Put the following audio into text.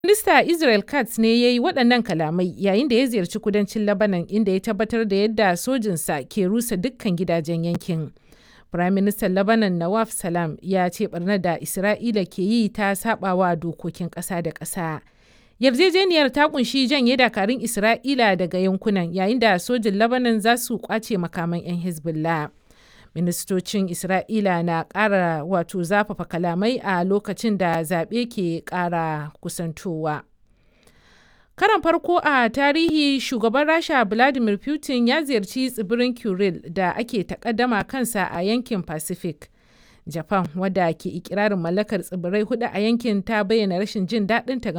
Minista Israel Katz ne ya yi waɗannan kalamai yayin da ya ziyarci kudancin Lebanon inda ya tabbatar da yadda sojinsa ke rusa dukkan gidajen yankin. Firaministan Lebanon Nawaf Salam ya ce barnar da Isra'ila ke yi ta saɓawa dokokin ƙasa da ƙasa. Yarjejeniyar ta kunshi janye dakarun Isra'ila daga yankunan yayin da sojin Lebanon za su kwace makaman 'yan Hezbollah. Ministocin Isra'ila na ƙara wato zafafa kalamai a lokacin da zaɓe ke ƙara kusantowa. Karon farko a tarihi shugaban Rasha Vladimir Putin ya ziyarci tsibirin Kuril da ake takaddama kansa a yankin Pacific. Japan wadda ke ikirarin mallakar tsibirai hudu a yankin ta bayyana rashin jin daɗinta